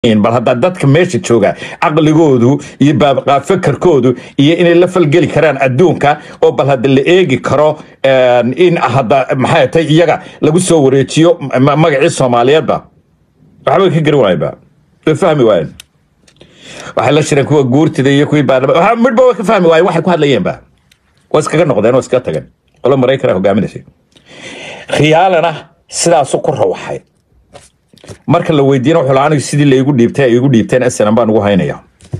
bal haddaa dadka meesha jooga caqligoodu iyo fakarkoodu iyo inay la falgeli karaan adduunka oo bal hadda la eegi karo in hadda maxay tay iyaga lagu soo wareejiyo ma- magacii soomaaliyeedba waxba ka garan waayba way fahmi waayeen waxay la shireen kuwa guurtida iyo kuwii baarlama waxa midhba way ka fahmi waayeen waxay ku hadlayeenba waa iskaga noqdeen waa iskaga tageen qolo maraykana hogaaminaysay khiyaalana sidaasu ku rawaxay marka la weydiina wuxuu lahaa anigu sidii laygu dhiibtay ay igu dhiibteen snm baan ugu haynaya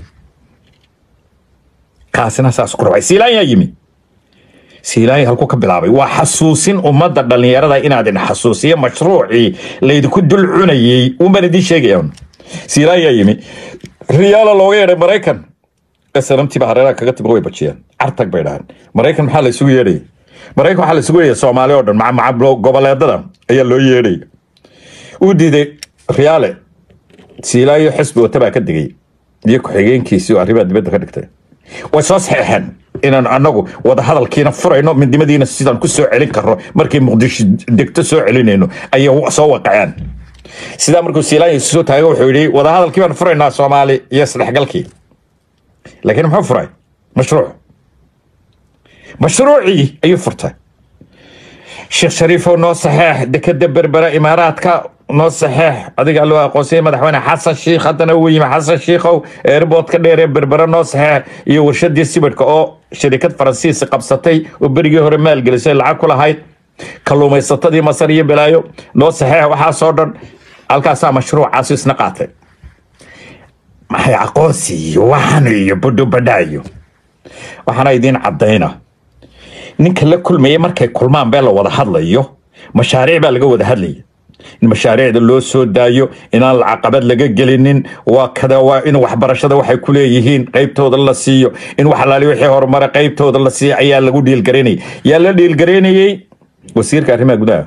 kaasina saas ku rabay siilaanyaa yimi siilaanya halkuu ka bilaabay waa xasuusin ummadda dhallinyarada inaad idin xasuusiyo mashruucii laydinku dul cunayey unbaan idiin sheegaya siilaanyaa yimi riyaala looga yeedhay maraykan snmtiiba hareeraha kaga timi way bajiyeen cartag bay dhahaan maraykan maxaa la isugu yeedhayay maraykan waxaa la isugu yeedhaya soomaali oo dhan maca maca goboleedada ayaa loo yeedhay uu diiday riyaale siilaayo xisbi wata baa ka digay iyo ku-xigeenkiisii oo arrimaha dibadda ka dhigtay way soo saxeexeen inaan anagu wadahadalkiina furayno midnimadiina sidaan ku soo celin karno markay muqdisho degto soo celinayno ayay soo waqaceen sidaa markuu siilaanya isu soo taagay wuxuu yidhi wadahadalkii baan furaynaa soomaali iyo isdhexgalkii laakiin muxuu furay mashruuc mashruucii ayuu furtay sheekh shariifow noo saxeex dekeda berbera imaaraadka noo saxeex adiga loo aqoonsiyay madaxweyne xasan shiikh haddana uu yimi xasan shiikhow airboodka dheer ee berbera noo saxeex iyo warshadii sibidhka oo shirikad faransiis qabsatay oo berigii hore maalgelisay lacag ku lahayd kalluumaysatadii masar iyo balaayo noo saxeex waxaasoo dhan halkaasaa mashruucaasi isna qaatay maxay aqoonsi iyo waxan iyo budhubadhaayo waxaana idiin caddayna ninka la kulmaya markay kulmaan bee la wada hadlayo mashaariic baa laga wada hadlaya in mashaariicda loo soo daayo inaan lacaqabad laga gelinin waa kada waa in waxbarashada waxay ku leeyihiin qaybtooda la siiyo in wax alaali wixii horumara qaybtooda la siiyo ayaa lagu dhiilgaraynayay yaa la dhiilgaraynayey wasiirka arrimaha gudaha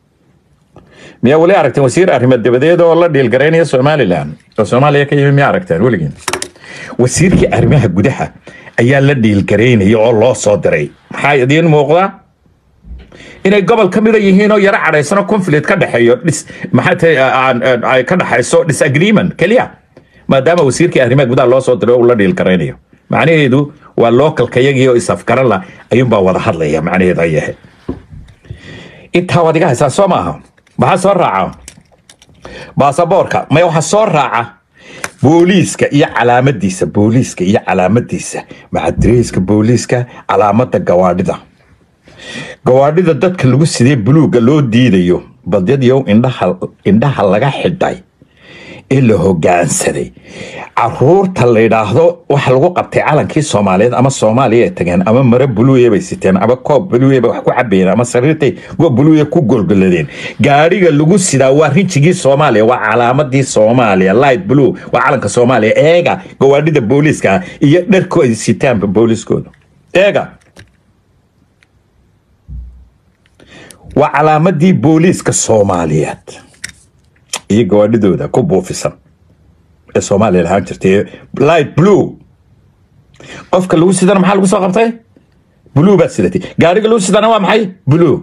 miyaa weli aragteen wasiir arrimo dabadeed oo la dhiilgaraynaya somalilan oo soomaaliya ka yimi miyaa aragteen weligiin wasiirkii arrimaha gudaha ayaa la dhiilgaraynaya oo loo soo diray maxaa idiin muuqdaa inay gobol ka mida yihiin oo yaro cadhaysano conflict ka dhexeeyo dhis maxaa tahay ay ka dhexayso disagreement keliya maadaama wasiirkii arrimaha gudaha loo soo diray oo uu la dhiilgaraynayo macnaheedu waa localka yagii oo isafgaran la ayuunbaa wada hadlaya macnaheedu ay yahay intaa waad iga haysaa soo maaha maxaa soo raaca baasaboorka maya waxaa soo raaca booliiska iyo calaamadiisa booliiska iyo calaamadiisa macadreyska booliiska calaamada gawaadhida gawaadhida dadka lagu sidee buluugga loo diidayo badyadyow indhaha indhaha laga xidhay ee la hogaansaday caruurta la yidhaahdo waxa lagu qabtay calankii soomaaliyeed ama soomaaliya ay tageen ama mare buluuya bay siteen ama koob buluuya bay wax ku cabayeen ama sariirtay go buluuya ku golgoladeen gaadhiga lagu sidaa waa rinjigii soomaaliya waa calaamadii soomaaliya light blue waa calanka soomaaliya eega gawaadhida booliiska ah iyo dharku ay sitaanba booliiskooda eega waa calaamadii booliiska soomaaliyeed iyo gawaadhidooda ku buufisan ee soomaaliya lahaan jirtay light blue qofka lagu sidana maxaa lagu soo qabtay blue baad sidatay gaariga lagu sidana waa maxay blue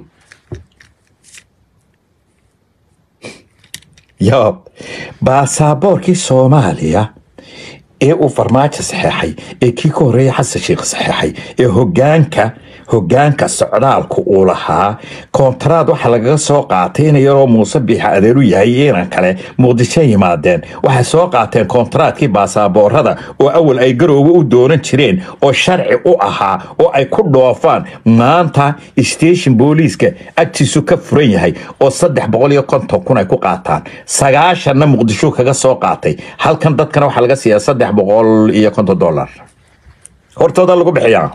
yo baasaboorkii soomaaliya ee uu farmaajo saxeexay ee kii ka horreeya xasan sheikh saxeexay ee hogaanka hogaanka socdaalku uu lahaa koontaraad waxaa lagaga soo qaatay in yaroo muuse biixa adeeru yahay inan kale muqdisho yimaadeen waxay soo qaateen koontaraadkii baasaaboorada oo awal ay garoowe u doonan jireen oo sharci u ahaa oo ay ku dhoofaan maanta station booliiska agtiisu ka furan yahay oo saddex boqol iyo konton kun ay ku qaataan sagaashanna muqdisho kaga soo qaatay halkan dadkana waxaa laga siiyaa saddex boqol iyo konton dollar hortooda lagu bixiyaa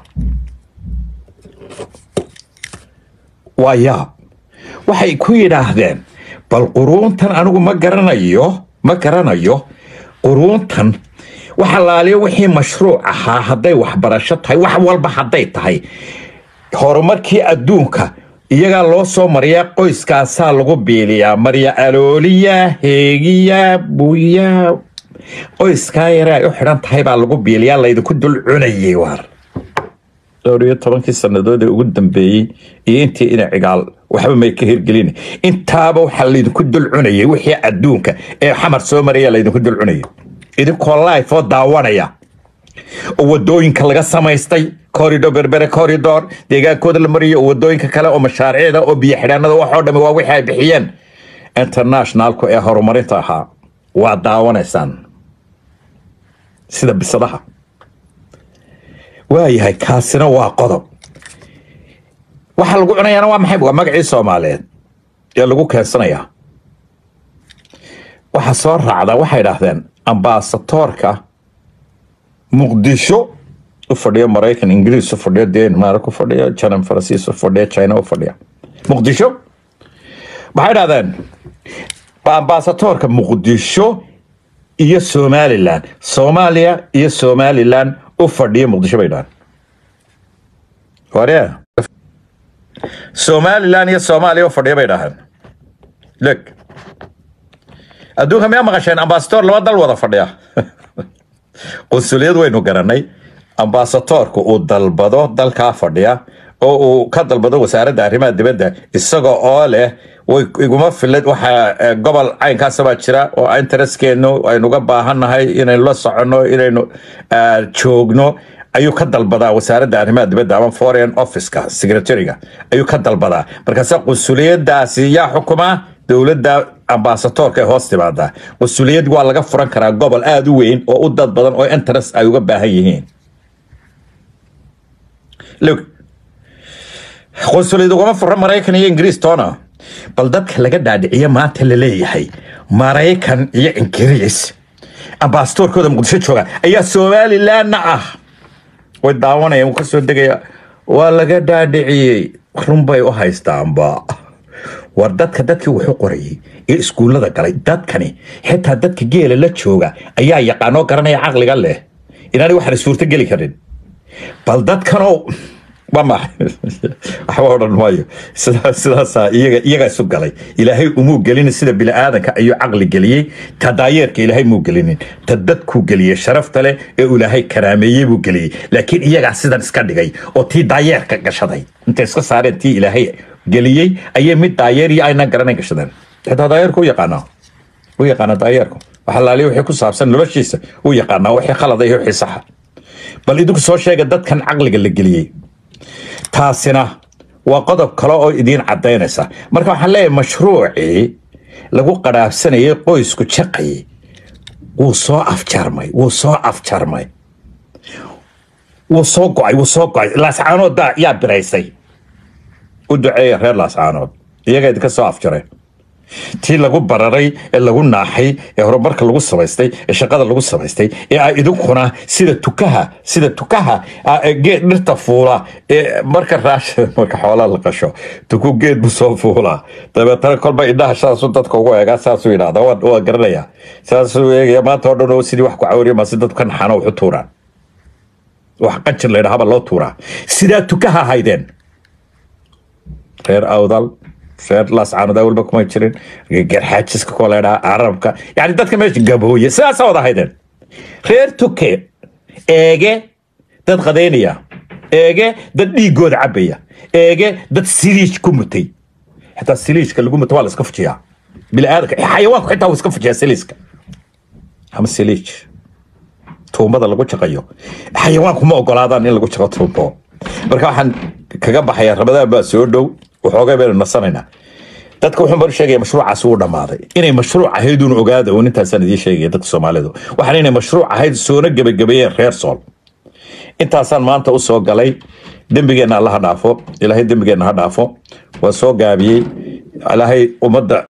waa yaab waxay ku yidhaahdeen bal quruuntan anigu ma garanayo ma garanayo quruuntan waxa laaliyo wixii mashruuc ahaa hadday waxbarasho tahay wax walba hadday tahay horumarkii adduunka iyagaa loo soo mariyaa qoyskaasaa lagu biiliyaa marya alooliya heegiya buya qoyskaa yare ay u xidhan tahay baa lagu biiliyaa laydinku dul cunayay waar dhowr iyo tobankii sannadood ee ugu dambeeyey iyo intii ina cigaal waxba may ka hirgelin intaaba waxaa laydinku dulcunayay wixii adduunka ee xamar soo maraya laydinku dulcunayay idinkoo life oo daawanaya oo wadooyinka laga samaystay corridor berbere corridor deegaankooda la mariyo oo wadooyinka kale oo mashaariicda oo biyo xidhaanada waxoo dhami waa wixii ay bixiyeen internationalku ee horumarinta ahaa waa daawanaysaan sida bisadaha waayahay kaasina waa qodob waxa lagu cunayaana waa maxay waa magacii soomaaliyeed ee lagu keensanayaa waxa soo raacda waxay idhaahdeen ambaasatoorka muqdisho u fadhiya maraykan ingiriis u fadhiya denmark u fadhiya janan faransiis u fadhiya china u fadhiya muqdisho waxay idhahdeen ambaasatoorka muqdisho iyo somalilan soomaaliya iyo somalilan u fadhiya muqdisho bay dhahaan ware somalilan iyo soomaaliya u fadhiya bay dhahaan leg adduunka miyaa maqasheen ambasator laba dal wada fadhiya qunsuliyad waynu garanay ambasatorku uu dalbado dalkaa fadhiya oo uu ka dalbado wasaaradda arrimaha dibadda isaga oo leh way iguma filad waxaa gobol caynkaasa baa jira oo intereskeenu aynuga baahannahay inaynu la soconno inaynu joogno ayuu ka dalbadaa wasaaradda arrimaha dibadda ama foreign officeka secretariga ayuu ka dalbadaa markaase qunsuliyadaasi yaa xukumaa dowladda ambasatorka ee hoos timaadaa qunsuliyad waa laga furan karaa gobol aada u weyn oo u dad badan oo interest ay uga baahan yihiin qunsuliyad ugama fura maraykan iyo ingiriis toona bal dadka laga dhaadhiciyo maanta la leeyahay maraykan iyo ingiriis ambasatorkooda muqdisho jooga ayaa somalilanna ah way daawanayaan wuu ka soo degaya waa laga dhaadhiciyey runbay u haystaanba war dadka dadkii wuxuu qorayay ee iskuullada galay dadkani xitaa dadka geela la jooga ayaa yaqaanoo garanaya caqliga leh inaanay waxaan suurto geli karin bal dadkanoo waa maxay waxba odhan maayo sidaa sidaasaa iyaga iyagaa isu galay ilaahay umuu gelinin sida bini'aadanka ayuu caqli geliyey ta daayeerka ilaahay muu gelinin ta dadkuu geliyey sharafta leh ee uu ilaahay karaameeyey buu geliyey laakiin iyagaa sidan iska dhigay oo tii daayeerka gashaday intay iska saareen tii ilaahay geliyey ayay mid daayeer iyo aynan garanayn gashadeen xitaa daayeerku u yaqaanaa u yaqaana daayeerku waxa laaliya wixii ku saabsan noloshiisa u yaqaanaa wixii khalada iyo wixii saxa bal idinku soo sheega dadkan caqliga la geliyey taasina waa qodob kale oo idiin caddaynaysa marka waxaan leeyahay mashruucii lagu qadhaafsanayay qoysku jaqayay wuu soo afjarmay wuu soo afjarmay wuu soo go'ay wuu soo go'ay laascaanood yaa biraysay u duceeya reer laascaanood iyagaa idinka soo afjareen tii lagu bararay ee lagu naaxay ee horumarka lagu samaystay ee shaqada lagu samaystay ee ay idinkuna sida tukaha sida tukaha geed dhirta fuula ee marka raash marka xoolaa la qasho tuku geed buu soo fuulaa dabeetana kolba indhaha saasuu dadka ugu eegaa saasuu yidhahda waa garanaya saasuu eegaya maanta oo dhan oo sidii wax ku cawriya maasi dadku ka naxano waxu tuuraan wax qanjir la yidhahaba loo tuuraa sidaa tukaha haydeen reer awdal reer laascaanoda walba kuma jirin garxaajiska koleedha carabka yani dadka meesha gabooye sidaasaa wada haydeen reer tuke eege dad qadaynaya eege dad dhiigooda cabaya eege dad siliij ku mutay xitaa siliijka lagu muto waa la iska fujiyaa biniaadanka xayawaanku xitaa wuu iska fujiyaa siliijka ama siliij tuumbada lagu jaqayo xayawaanku ma ogolaadaan in lagu jaqo tuumbo marka waxaan kaga baxaya ramadaan baa soo dhow waxoogay baynu nasanaynaa dadka wuxuu baan sheegaya mashruucaas wuu dhammaaday inay mashruuc ahayd uun ogaada uun intaasaan idiin sheegaya dadka soomaalidu waxaan inay mashruuc ahayd soona gebagabeeyeen reer sool intaasaan maanta u soo galay dembigeenna alla ha dhaafo ilaahay dembigeenna ha dhaafo waa soo gaabiyey ilaahay ummadda